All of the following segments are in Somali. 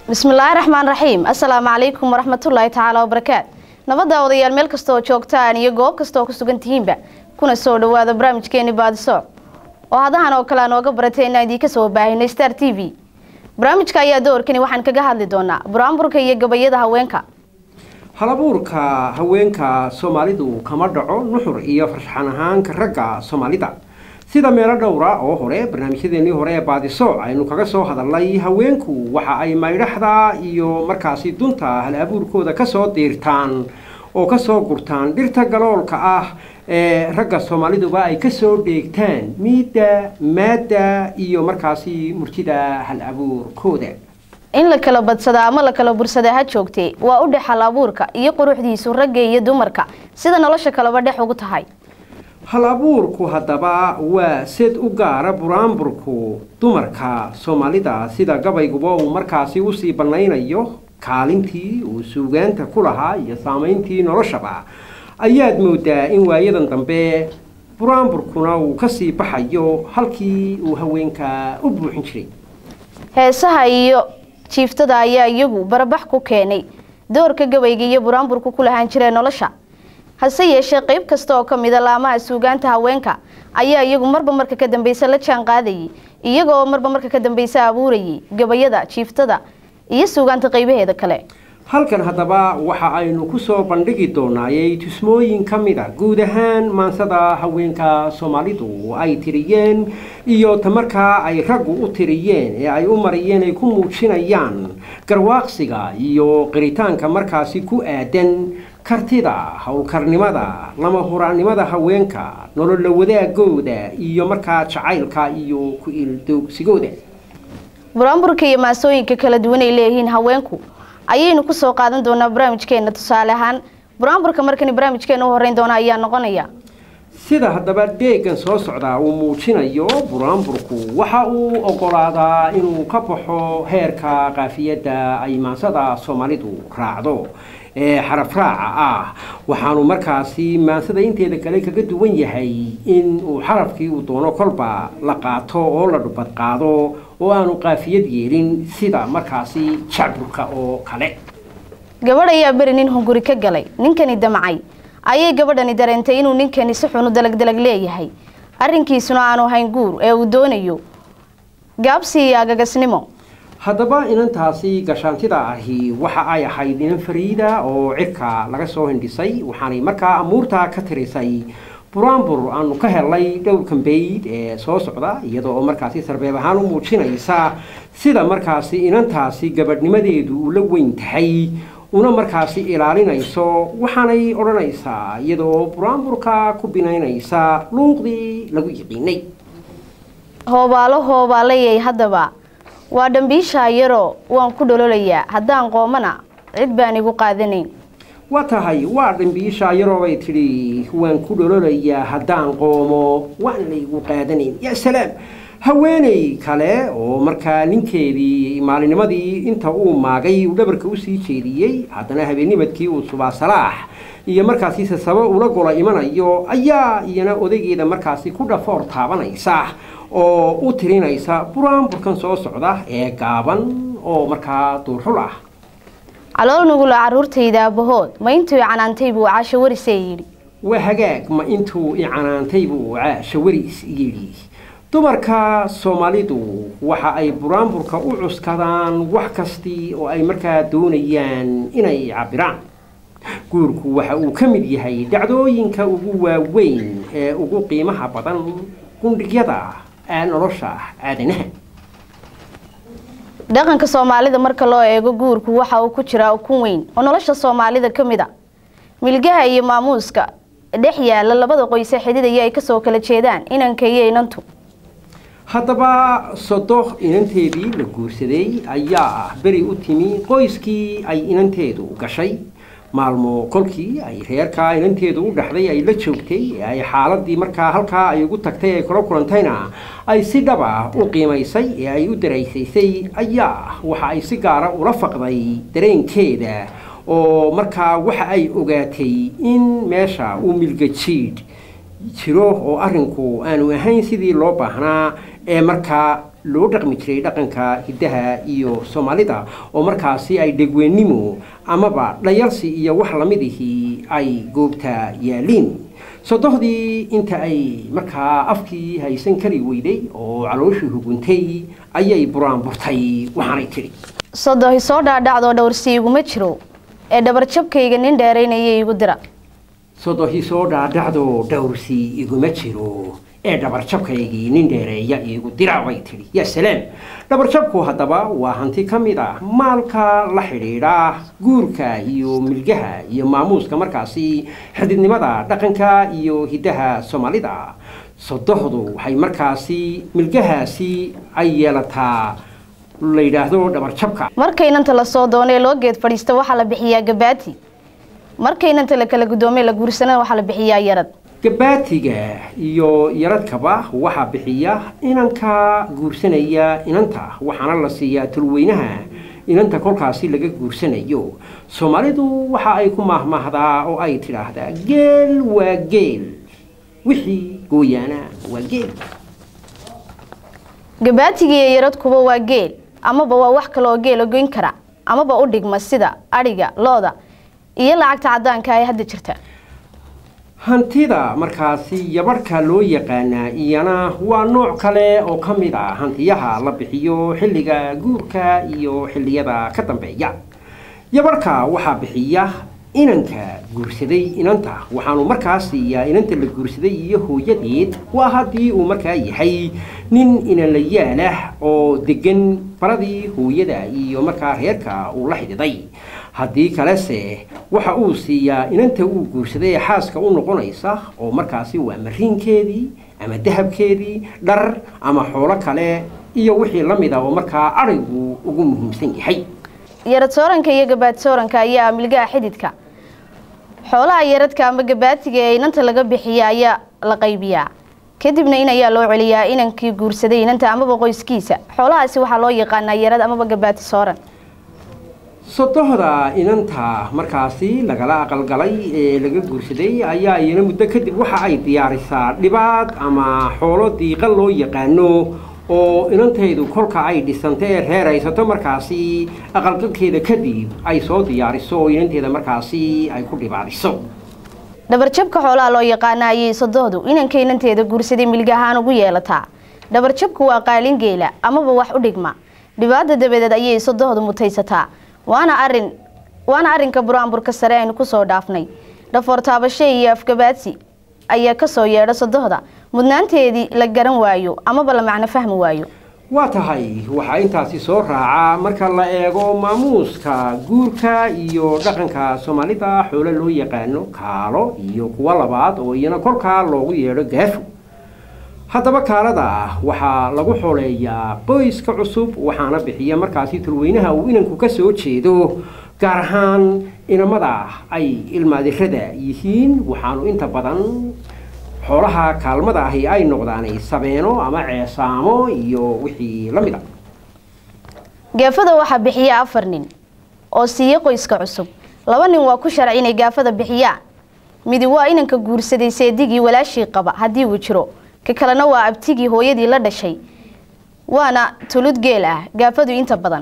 bismillaahi raxmaan raxiim assalaamu calaykum waraxmatullaahi tacaala wabarakaat nabadda odayaal meel kasta oo joogtaan iyo goob kasta oo ku sugan tihiinba kuna soo dhawaada barnaamijkeeni baadiso oo hadahan oo kale nooga baratay inaan idiinka soo baahino star t v barnaamijka ayaa doorkani waxaan kaga hadli doonaa buraanburka iyo gabayada haweenka halabuurka haweenka soomaalidu kama dhaco nuxur iyo farshaxan ahaanka ragga soomaalida sida meelo dhowra oo hore barnaamijyadeenii hore ee baadiso aynu kaga soo hadalnay haweenku waxa ay maydhaxda iyo markaasi dunta hal abuurkooda kasoo diirtaan oo kasoo gurtaan dhirta galoolka ah ee ragga soomaaliduba ay kasoo dheegtaan miidda maadda iyo markaasi murtida hal abuurkooda in la kala badsada ama la kala bursada ha joogtee waa u dhex hal abuurka iyo quruxdiisu ragga iyo dumarka sida nolosha kaleba dhex ugu tahay hal abuurku haddaba waa sed u gaara buraanburku dumarka soomaalida sida gabayguba uu markaasi usii bannaynayo kaalintii uu suugaanta ku lahaa iyo saamayntii noloshaba ayaad moodaa in waayadan dambe buraanburkuna uu kasii baxayo halkii uu haweenka u buuxin jiray heesaha iyo jiiftada ayaa iyagu barabax ku keenay doorka gabayga iyo buraanburku ku lahaan jireen nolosha hase yeeshee qayb kasta oo ka mida laamaha suugaanta haweenka ayaa iyagu marba marka ka dambeysa la jaan qaadayay iyaga oo marba marka ka dambeysa abuurayay gabayada jiiftada iyo suugaanta qaybaheeda kale halkan haddaba waxa aynu kusoo bandhigi doonaayay tusmooyin ka mid a guud ahaan maansada haweenka soomaalidu ay tiriyeen iyo tamarkaa ay raggu u tiriyeen ee ay u mariyeen ay ku muujinayaan garwaaqsiga iyo qiritaanka markaasi ku aadan kartida howlkarnimada lama huraannimada haweenka nolola wadaagooda iyo markaa jacaylka iyo ku-iildoogsigooda buraanburka iyo maasooyinka kala duwan ay leeyihiin haweenku ayaynu kusoo qaadan doonaa barnaamijkeena tusaale ahaan buraanburka markani barnaamijkeena u horeyn doona ayaa noqonaya sida haddaba deegan soo socdaa uu muujinayo buraanburku waxa uu ogolaadaa inuu ka baxo heerka qaafiyadda ay maansada soomaalidu raacdo ee xaraf raaca ah waxaanu markaasi maansada inteeda kale kaga duwan yahay in uu xarafkii uu doono kolba la qaato oo la dhubad qaado oo aanu qaafiyad yeelin sida markaasi jacburka oo kale gabadh ayaa beri nin hunguri ka galay ninkani damcay ayay gabadhani dareentay inuu ninkani si xunu dalagdalag leeyahay arrinkiisuna aanu hayn guur ee uu doonayo gaabsi iyo agagasnimo haddaba inantaasi gashaantida ahi waxa ay ahayd inan fariida oo cirka laga soo hindhisay waxaanay markaa amuurtaa ka tirisay buraanbur aanu ka helnay dhowr kambeyd ee soo socda iyada oo markaasi sarbeeb ahaan u muujinaysa sida markaasi inantaasi gabadhnimadeedu ula weyn tahay una markaasi ilaalinayso waxaanay odhanaysaa iyada oo buraanburka ku binaynaysa luuqdii lagu yiqiinay hoobaalo hoobaalayay haddaba waa dhambiishaa yaroo waan ku dhololayaa haddaan qoomana cid baan igu qaadanayn waa tahay waa dhambiishaa yaroobay tidhi waan ku dhololayaa haddaan qoomo waan laygu qaadanayn yaa salaam haweeney kale oo markaa ninkeedii maalinimadii inta uu maagay uu dhabarka usii jeediyey haddana habeennimadkii uu subaa salaax iyo markaasi sasabo ula gola imanayo ayaa iyana odaygeeda markaasi ku dhafoor taabanaysa oo u tirinaysa buraanburkan soo socda ee gaaban oo markaa duurxul ah calool nugula caruurtayda aabahood ma intuu canaantay buu caasho warisee yidhi waa hagaag ma intuu i canaantay buu caasho waris yidhi dumarka soomaalidu waxa ay buraanburka u cuskadaan wax kastii oo ay markaa doonayaan inay cabiraan guurku waxa uu ka mid yahay dhacdooyinka ugu waaweyn ee ugu qiimaha badan gundhigyada nolosha aadanaha dhaqanka soomaalida marka loo eego guurku waxa uu ku jiraa ukun weyn oo nolosha soomaalida ka mid a milgaha iyo maamuuska dhex yaala labada qoyse xididaya ay kasoo kala jeedaan inanka iyo inantu haddaba sodoh inanteedii la guursaday ayaa ah beri u timi qoyskii ay inanteedu gashay maalmo kolkii ay reerkaa inanteedu u dhaxday ay la joogtay ee ay xaaladii markaa halkaa ay ugu tagtay ay kula kulantayna ay si dhaba u qiimaysay ee ay u daraysaysay ayaa waxa ay si gaara ula faqday dareenkeeda oo markaa waxa ay ogaatay in meesha uu milgajiidh jiro oo arrinku aanu ahayn sidii loo baahnaa ee markaa loo dhaqmi jiray dhaqanka hiddaha iyo soomaalida oo markaasi ay dhegweennimo amaba dhayalsi iyo wax lamidihii ay goobta yaaliin sodohdii inta ay markaa afkii haysan kari weyday oo calooshii huguntay ayay buraanburtay waxaanay tidhi sodohi soo dhaadhacdoo dhowrsi iguma jiro ee dhabarjabkayga nin dheeraynaya igu dira sodohi soo dhaadhacdo dhowrsi iguma jiro ee dhabarjabkaygii nin dheereeya iigu dira bay tidhi yaa salaam dhabarjabku haddaba waa hanti ka mid ah maalka la xidhiidha guurka iyo milgaha iyo maamuuska markaasi xididnimada dhaqanka iyo hiddaha soomaalida sodohdu waxay markaasi milgahaasi ay yeelataa la yidhaahdo dhabarjabka markaynanta la soo doonee loo geed fadhiista waxaa la bixiyaa gabaati markaynanta la kala guddoomee la guursanana waxaa la bixiyaa yarad gabaatiga iyo yaradkaba waxaa bixiya inanka guursanaya inanta waxaana la siiyaa tulweynaha inanta kolkaasi laga guursanayo soomaalidu waxa ay ku maahmaahdaa oo ay tidhaahdaa geel waa geel wixii gooyaana waa geel gabaatiga iyo yaradkuba waa geel amaba waa wax kale oo geela goyn kara amaba u dhigma sida adhiga looda iyo lacagta caddaanka ee hadda jirta hantida markaasi yabarhka loo yaqaanaa iyana waa nooc kale oo ka mid ah hantiyaha la bixiyo xilliga guurka iyo xilliyada ka dambeeya yabarhka waxaa bixiya inanka guursaday inanta waxaanu markaa siiyaa inanta la guursaday iyo hooyadeed waa haddii uu markaa yahay nin inanlayaalah oo degan baradii hooyada iyo markaa reerka uu la xididay haddii kalese waxa uu siiyaa inanta uu guursaday ee xaaska u noqonaysa oo markaasi waa mariinkeedii ama dahabkeedii dhar ama xoolo kale iyo wixii la mid a oo markaa adhigu ugu muhiimsan yahay yarad sooranka iyo gabaad sooranka ayaa milgaha xididka xoolaha yaradka ama gabaatiga ee inanta laga bixiya ayaa la qaybiyaa kadibna in ayaa loo celiyaa inankii guursaday inanta amaba qoyskiisa xoolahaasi waxaa loo yaqaanaa yarad amaba gabaati sooran sodohda inanta markaasi lagala aqalgalay ee laga guursaday ayaa iyana muddo kadib waxa ay diyaarisaa dhibaad ama xoolo diiqan loo yaqaano oo inantaydu kolka ay dhisanta ee reeraysato markaasi aqalgalkeeda kadib ay soo diyaariso oo inanteeda markaasi ay ku dhibaadiso dhabarjabka xoolaha loo yaqaana ayay sodohdu inanka inanteeda guursaday milga ahaan ugu yeelataa dhabarjabku waa qaalin geela amaba wax u dhigma dhibaada dabadeed ayay sodohdu mutaysataa waana arin waana arrinka buraanburka sare aynu kusoo dhaafnay dhafoor taabashe iyo afgabaadsi ayaa kasoo yeedha sodohda mudnaanteedii la garan waayo amaba la macno fahmi waayo waa tahay waxaa intaasi soo raaca marka la eego maamuuska guurka iyo dhaqanka soomaalida xoolo loo yaqaano kaalo iyo kuwo labaad oo iyana kolkaa loogu yeedho gaafo haddaba kaalada waxaa lagu xoleeyaa qoyska cusub waxaana bixiya markaasi tulweynaha uu inanku ka soo jeedo gaar ahaan inamada ay ilmaadirada yihiin waxaanu inta badan xoolaha kaalmada ahi ay noqdaanay sabeeno ama ceesaamo iyo wixii la mid a gaafada waxaa bixiya afar nin oo siiya qoyska cusub laba nin waa ku sharci inay gaafada bixiyaan midi waa inanka guursaday seedigii walaashii qaba haddii uu jiro ka kalena waa abtigii hooyadii la dhashay waana tulud geel ah gaafadu inta badan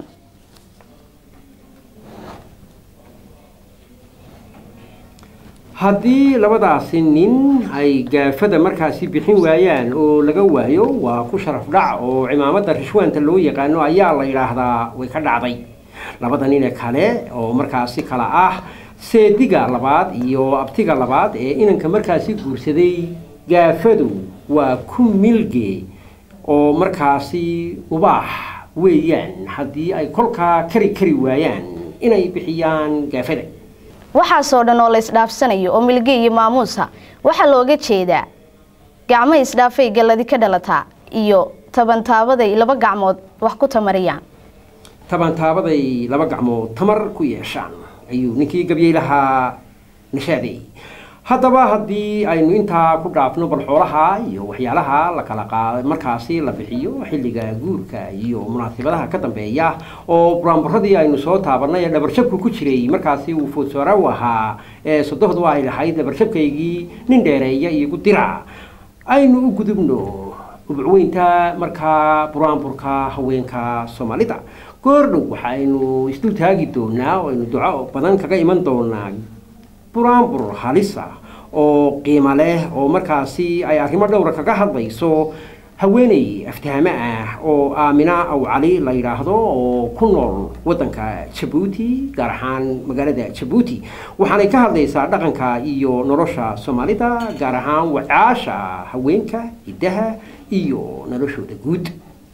haddii labadaasi nin ay gaafada markaasi bixin waayaan oo laga waayo waa ku sharaf dhac oo cimaamada rishwaanta loo yaqaano ayaa la yidhaahdaa way ka dhacday labada nine kale oo markaasi kala ah seediga labaad iyo abtiga labaad ee inanka markaasi guursaday gaafadu waa ku milge oo markaasi ubaax weeyaan haddii ay kolkaa kari kari waayaan inay bixiyaan gaafada waxaasoo dhan oo la isdhaafsanayo oo milge iyo maamuusa waxaa looga jeedaa gacmo isdhaafay galladi ka dhalataa iyo tabantaabaday laba gacmood wax ku tamariyaan tabantaabaday laba gacmood tamar ku yeeshaan ayuu ninkii gabyey lahaa nashaaday haddaba haddii aynu intaa ku dhaafno bal xoolaha iyo waxyaalaha la kala qaada markaasi la bixiyo xilliga guurka iyo munaasabadaha ka dambeeya oo buraanburadii aynu soo taabanay ee dhabarjabku ku jiray markaasi uu foodsoora u ahaa ee sodohdu ay lahayd dhabarjabkaygii nin dheereeya iyogu dira aynu u gudubno ubcweynta markaa buraanburka haweenka soomaalida goordhow waxaynu isdul taagi doonaa oo aynu duco badan kaga iman doonaa buraanbur halisa oo qiimo leh oo markaasi ay arrimo dhowra kaga hadlayso haweeney aftahame ah oo aamina aw cali la yidhaahdo oo ku nool waddanka jabuuti gaar ahaan magaalada jabuuti waxaanay ka hadlaysaa dhaqanka iyo nolosha soomaalida gaar ahaan wacaasha haweenka hiddaha iyo noloshooda guud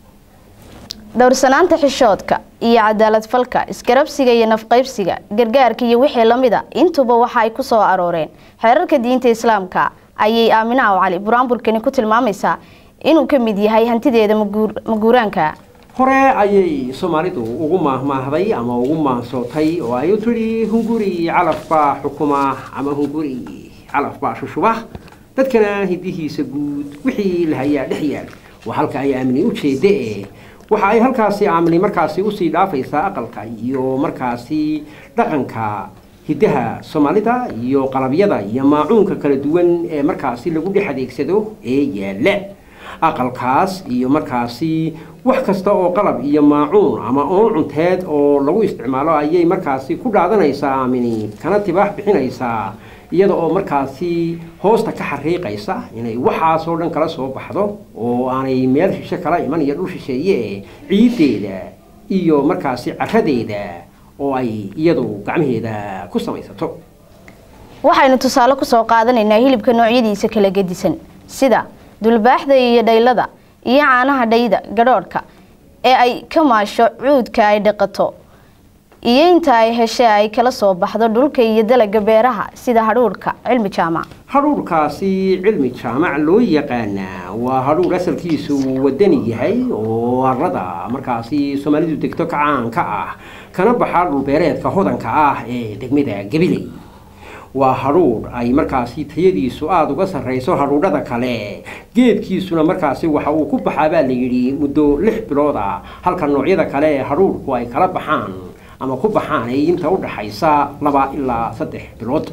dhowrsanaanta xishoodka iyo cadaalad falka isgarabsiga iyo nafqaybsiga gargaarka iyo wixii lamida intuba waxa ay ku soo arooreen xeerarka diinta islaamka ayay aamina aw cali buraanburkani ku tilmaamaysaa inuu ka mid yahay hantideeda maguuraanka hore ayay soomaalidu ugu maahmaahday ama ugu maansootay oo ay u tidhi hunguri calaf baa xukuma ama hunguri calaf baa shushuba dadkana hidihiisa guud wixii la hayaa dhex yaal waa halka ay aamini u jeedda e waxa ay halkaasi aamini markaasi usii dhaafaysaa aqalka iyo markaasi dhaqanka hiddaha soomaalida iyo qalabyada iyo maacuunka kala duwan ee markaasi lagu dhex adeegsado ee yaalla aqalkaas iyo markaasi wax kasta oo qalab iyo maacuun ama oon cunteed oo lagu isticmaalo ayay markaasi ku dhaadanaysaa aamini kana tibaax bixinaysaa iyada oo markaasi hoosta ka xariiqaysa inay waxaasoo dhan kala soo baxdo oo aanay meel shishe kala iman iyo dhul shisheeye ciiddeeda iyo markaasi caradeeda oo ay iyadu gacmaheeda ku samaysato waxaynu tusaale kusoo qaadanaynaa hilibka noocyadiisa kala gedisan sida dulbaaxda iyo dhaylada iyo caanaha dhayda gadhoodhka ee ay ka maasho cuudka ay dhaqato iyo inta ay heshe ay kala soo baxdo dhulka iyo dalaga beeraha sida hadhuudhka cilmi jaamac hadhuudhkaasi cilmi jaamac loo yaqaanaa waa hadhuudh asalkiisu wadani yahay oo arada markaasi soomaalidu degto ka caanka ah kana baxa dhulbeereedka hodanka ah ee degmada gabiley waa hadhuudh ay markaasi tayadiisu aada uga sarrayso hadhuudhada kale geedkiisuna markaasi waxa uu ku baxaa baa la yidhi muddo lix bilood ah halka noocyada kale ee hadhuudhku ay kala baxaan ama ku baxaan ay inta u dhaxaysa laba ilaa saddex bilood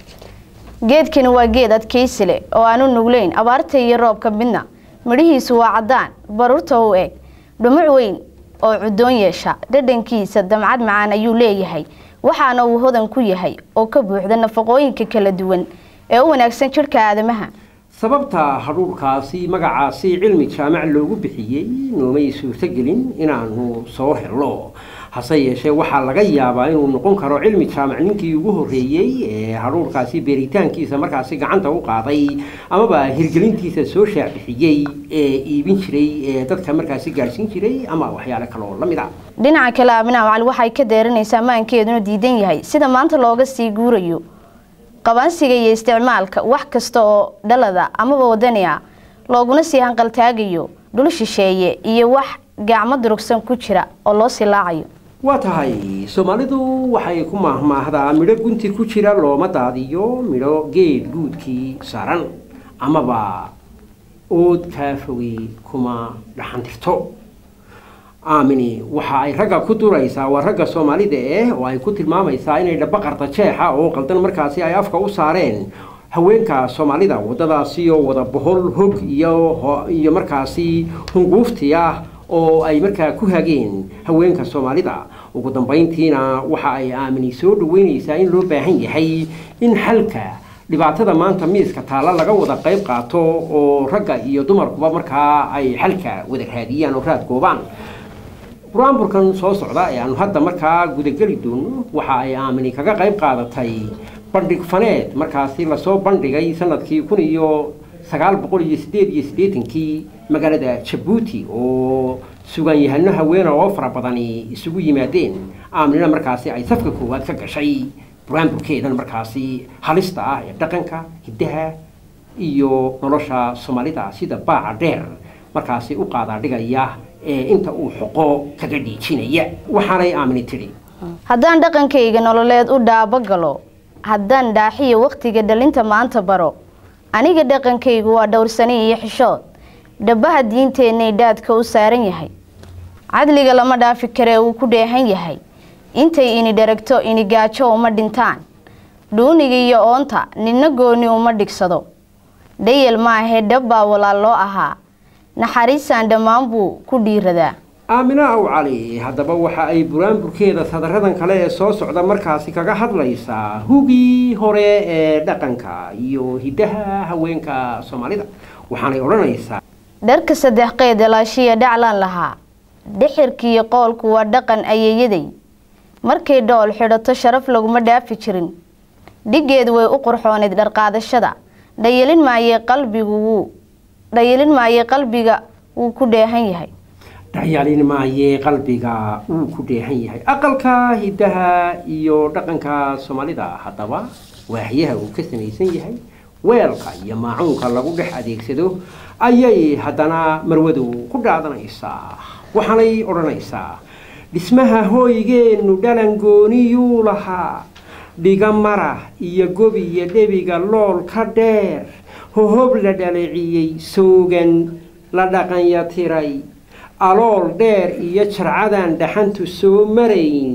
geedkani waa geed adkaysi leh oo aanu nugleyn abaarta iyo roobka midna midhihiisu waa caddaan baruurta u eg dhumuc weyn oo cudoon yeesha dhadhankiisa damcad macaan ayuu leeyahay waxaana uu hodan ku yahay oo ka buuxda nafaqooyinka kala duwan ee u wanaagsan jidhka aadamaha sababta hadhuudhkaasi magacaasi cilmi jaamac loogu bixiyey noomay suurtogelin inaanu soo helno hase yeeshee waxaa laga yaabaa inuu noqon karo cilmi jaamac ninkii ugu horreeyey ee hadhuudhkaasi beeritaankiisa markaasi gacanta u qaaday amaba hirgelintiisa soo shaacbixiyey ee iibin jiray ee dadka markaasi gaadhsiin jiray ama waxyaale kaloo la mid a dhinaca kale aabinaa cali waxay ka deeranaysaa maankeeduna diidan yahay sida maanta looga sii guurayo qabansiga iyo isticmaalka wax kasta oo dhalada amaba wadani a looguna sii hanqaltaagayo dhul shisheeye iyo wax gacmo durugsan ku jira oo loo silaacayo waa tahay soomaalidu waxay ku maahmaahdaa midho gunti ku jira looma daadiyo midho geed guudkii saaran amaba ood kaa fogey kuma dhaxantirto aamini waxa ay ragga ku duraysaa waa ragga soomaalida eh oo ay ku tilmaamaysaa inay dhaba qarda jeexa oo qaldan markaasi ay afka u saareen haweenka soomaalida waddadaasi oo wada bohol hog iyo iyo markaasi hunguufti ah oo ay markaa ku hageen haweenka soomaalida ugu dambayntiina waxa ay aamini soo dhaweynaysaa in loo baahan yahay in xalka dhibaatada maanta miiska taalla laga wada qayb qaato oo ragga iyo dumarkuba markaa ay xalka wada raadiyaan oo raad goobaan buraanburkan soo socda ee aanu hadda markaa gudageli doono waxa ay aamini kaga qayb qaadatay bandhig faneed markaasi lasoo bandhigay sanadkii kun iyo sagaal boqol iyo sideed iyo siddeetankii magaalada jabuuti oo sugaanyahano haweena oo fara badani isugu yimaadeen aaminina markaasi ay safka koowaad ka gashay buraanburkeedan markaasi halista ah ee dhaqanka hiddaha iyo nolosha soomaalida sida baaca dheer markaasi u qaadaa dhigaya ee inta uu xoqo kaga dhiijinaya waxaanay aamini tidhi haddaan dhaqankayga nololeed u dhaabo galo haddaan dhaaxiyo wakhtiga dhalinta maanta baro aniga dhaqankaygu waa dhowrsani iyo xishood dhabaha diinteennay dhaadka u saaran yahay cadliga lama dhaafi karee uu ku dheehan yahay intay ini dharagto ini gaajo uma dhintaan dhuuniga iyo oonta ninna gooni uma dhigsado dhayal maahee dhabbaa walaal loo ahaa naxariisaan dhammaan buu ku dhiiradaa aamina aw cali haddaba waxa ay buraanburkeeda sadaradan kale ee soo socda markaasi kaga hadlaysaa hugii hore ee dhaqanka iyo hiddaha haweenka soomaalida waxaanay odhanaysaa dharka saddex qeyd elaashiya dhaclaan lahaa dhixirkiiyo qoolku waa dhaqan ayeeyaday markay dhool xidhato sharaf laguma dhaafi jirin dhiggeedu way u qurxooneyd dharqaadashada dhayalin maayee qalbigu wuu dhayalin maayee qalbiga wuu ku dheehan yahay dhayalin maayee qalbiga wuu ku dheehan yahay aqalka hiddaha iyo dhaqanka soomaalida haddaba waaxyaha uu ka samaysan yahay weelka iyo maacuunka lagu dhex adeegsado ayay haddana marwadu ku dhaadanaysaa waxaanay odhanaysaa dhismaha hooygeennu dhalan gooniyuu lahaa dhiga mara iyo gobi iyo dhebiga lool ka dheer hohob la dhaliciyey soogan la dhaqanya tiray alool dheer iyo jarcadan dhaxantu soo marayn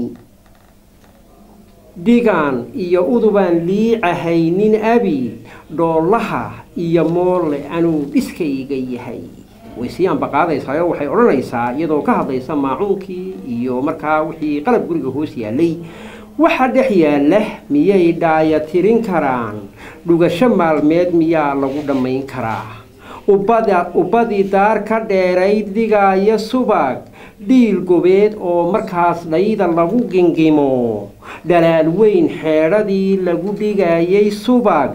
dhigaan iyo udubaan liicahay nin abi dhoolaha iyo moolle anuu dhiskayga yahay way sii ambaqaadaysaao waxay odhanaysaa iyadoo ka hadlaysa maacuunkii iyo markaa wixii qalab guriga hoos yaallay waxa dhex yaalla miyay dhaaya tirin karaan dhugasho maalmeed miyaa lagu dhammayn karaa ubbadii daar ka dheerayd dhigaaya subag dhiil gobeed oo markaas dhayda lagu gingimo dhalaal weyn xeedhadii lagu dhigayay subag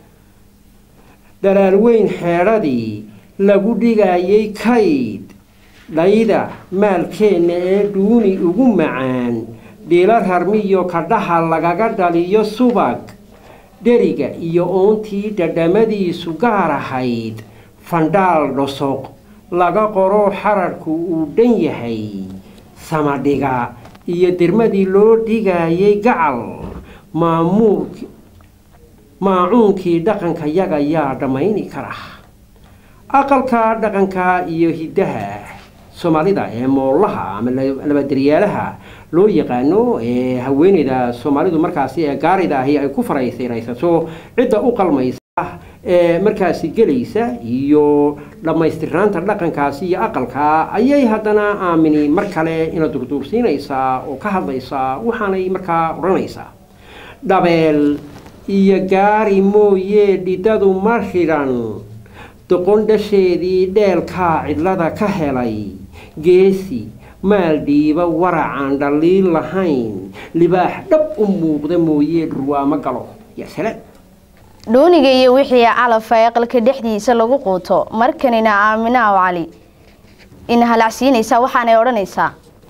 dhalaal weyn xeedhadii lagu dhigayay kayd dhayda maalkeenna ee dhuuni ugu macaan dhiilo rarmiyo kadhaha lagaga dhaliyo subag dheriga iyo oontii dhadhamadiisu gaar ahayd fandhaal dhosoq laga qoro xararhku uu dhan yahay samadhiga iyo dirmadii loo dhigayay gacal maamuulki maacuunkii dhaqanka yaga yaa dhammayni kara aqalka dhaqanka iyo hiddaha soomaalida ee moollaha ama labadaryaalaha loo yaqaano ee haweeneyda soomaalidu markaasi ee gaarida ahi ay ku faraysayraysato cidda u qalmaysa ee markaasi gelaysa iyo dhammaystirnaanta dhaqankaasi iyo aqalka ayay haddana aamini mar kale ina durduursiinaysaa oo ka hadlaysaa waxaanay markaa odhanaysaa dhabeel iyo gaari mooyee dhidadu ma xidhan doqon dhasheedii dheelkaa cidlada ka helay geesi maal dhiiba waracaan dhaliil lahayn libaax dhab u muuqda mooyee dhurwaamo galo yaa salaam dhuuniga iyo wixii calafa ee aqalka dhexdiisa lagu quuto markanina aaminaaw cali ina halacsiinaysaa waxaanay odhanaysaa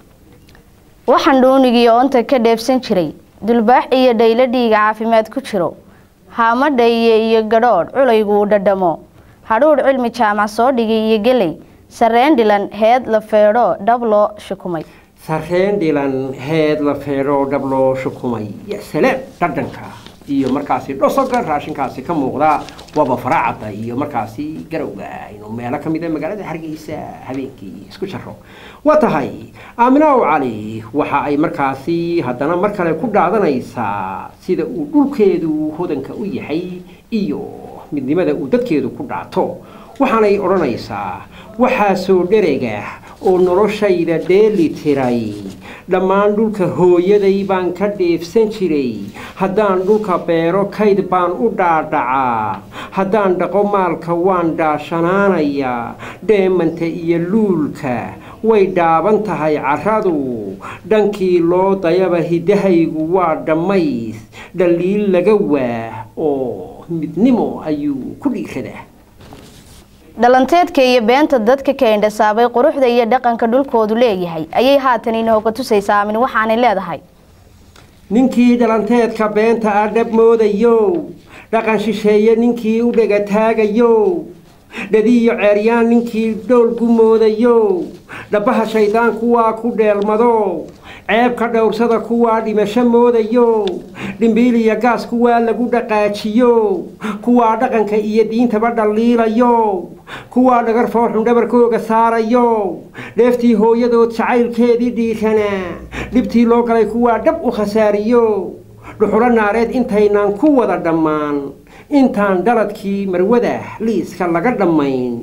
waxaan dhuunigii oonta ka dheebsan jiray dulbaax iyo dhaylo dhiiga caafimaad ku jiro haama dhaye iyo gadhoodh culaygu uu dhadhamo hadhuudh cilmi jaamac soo dhigay iyo geley sarreen dhilan heed la feedho dhab loo shukumay sarreen dhilan heed la feedho dhab loo shukumay ya salaam dhadhanka iyo markaasi dhosoga raashinkaasi ka muuqda waaba faraacada iyo markaasi garowga inuu meelo ka mida magaalada hargeysa habeenkii isku jaro waa tahay aaminaaw cali waxa ay markaasi haddana mar kale ku dhaadanaysaa sida uu dhulkeedu hodanka u yahay iyo midnimada uu dadkeedu ku dhaato waxaanay odhanaysaa waxaasoo dherega oo noloshayda dheeli tiray dhammaan dhulka hooyaday baan ka dheefsan jiray haddaan dhulka beero kayd baan u dhaadhacaa haddaan dhaqo maalka waan dhaashanaanayaa dheemanta iyo luulka way dhaaban tahay carradu dhankii loo dayaba hiddahaygu waa dhammays dhaliil laga waah oo midnimo ayuu ku dhiiradaa dhalanteedka iyo beenta dadka ka indhasaabay quruxda iyo dhaqanka dhulkoodu leeyahay ayay haatan inooga tusaysaa aamin waxaanay leedahay ninkii dhalanteedka beenta ah dhab moodayo dhaqan shisheeye ninkii u dhegataagayo dhadiyo ceeryaan ninkii dhoolgu moodayo dhabbaha shaydaan kuwaa ku dheelmado ceebka dhowrsada kuwaa dhimasho moodayo dhimbiil iyo gaas kuwaa lagu dhaqaajiyo kuwaa dhaqanka iyo diintaba dhaliilayo kuwaa dhagar fooxun dhabarkooga saarayo dheeftii hooyadood jacaylkeedii dhiiranaa dhibtii loo galay kuwaa dhab u khasaariyo dhuxulo naareed intaynaan ku wada dhammaan intaan dhaladkii marwada liiska laga dhammayn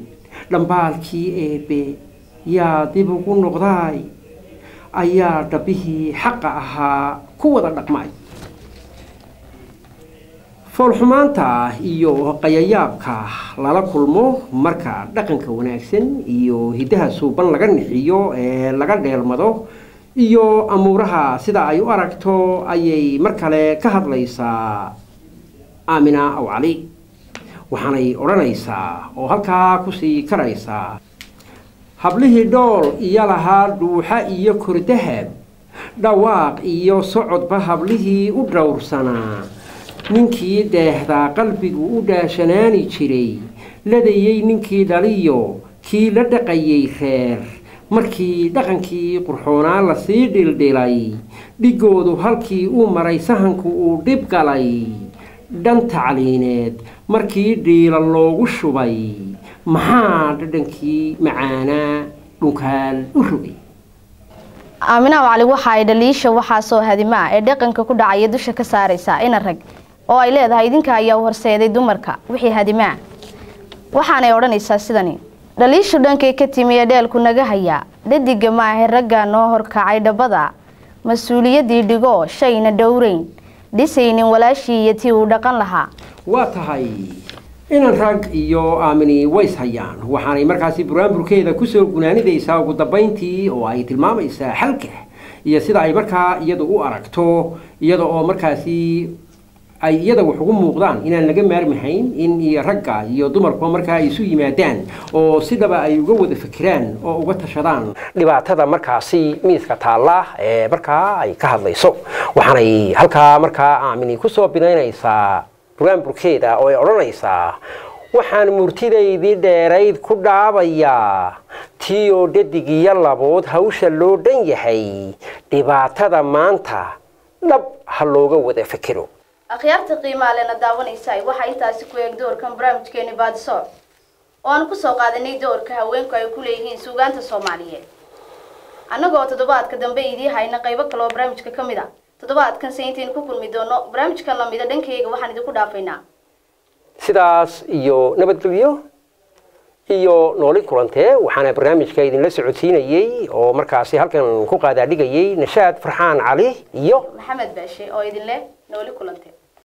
dhambaalkii eebbe yaa dib ugu noqdaay ayaa dhabbihii xaqa ahaa ku wada dhaqmay foolxumaanta iyo qayayaabka lala kulmo marka dhaqanka wanaagsan iyo hiddaha suuban laga nixiyo ee laga dheelmado iyo amuuraha sida ay u aragto ayay mar kale ka hadlaysaa aamina aw cali waxaanay odhanaysaa oo halkaa kusii karaysaa hablihii dhool iyo lahaa dhuuxa iyo kordahab dhawaaq iyo socodba hablihii u dhowrsanaa ninkii deehdaa qalbigu u dhaashanaani jiray ladayey ninkii dhaliyo kii la dhaqayay reer markii dhaqankii qurxoonaa lasii dhildhilay dhigoodu halkii uu maray sahanku uu dhib galay dhan tacliineed markii dhiila loogu shubay maxaa dhadhankii macaanaa dhunkaal u rogay aaminaha cali waxa ay dhaliisha waxaasoo hadimaa ee dhaqanka ku dhacaya dusha ka saaraysaa ina rag oo ay leedahay idinka ayaa u horseeday dumarka wixii hadimaa waxaanay odhanaysaa sidani dhaliishu dhankay ka timi ee dheelku naga hayaa dhadiga maahe raggaa noo horkacay dhabbada mas-uuliyaddii dhigoo shayna dhowrayn dhisaynin walaashii iyo tii uu dhaqan lahaa waa tahay inan rag iyo aamini ways hayaan waxaanay markaasi buraanburkeeda kusoo gunaanidaysaa ugu dambayntii oo ay tilmaamaysaa xalka iyo sida ay markaa iyadu u aragto iyada oo markaasi ay iyada wax ugu muuqdaan inaan laga maarmahayn in iyo ragga iyo dumarkuba markaa ay isu yimaadaan oo sidaba ay uga wada fikiraan oo uga tashadaan dhibaatada markaasi miiska taalla ee markaa ay ka hadlayso waxaanay halkaa markaa aamini kusoo binaynaysaa buraanburkeeda oo ay odhanaysaa waxaan murtidaydii dheerayd ku dhaabayaa tii oo dhadigiyo labood hawsha loo dhan yahay dhibaatada maanta dhab ha looga wada fikiro akhyaarta qiimaa lena daawanaysa waxaa intaasi ku eeg doorkan barnaamijkeeni baadisoor oo aan kusoo qaadanay doorka haweenku ay ku leeyihiin suugaanta soomaaliyeed annagoo toddobaadka dambe idii hayna qaybo kale oo barnaamijka ka mid a toddobaadkan se intaynu ku kulmi doono barnaamijkan lamida dhankayga waxaan idinku dhaafaynaa sidaas iyo nabadgelyo iyo nooli kulantee waxaana barnaamijka idinla socodsiinayey oo markaasi halkan ku qaadaadhigayay nashaad farxaan cali iyo maxamed baashe oo idin leh nooli kulante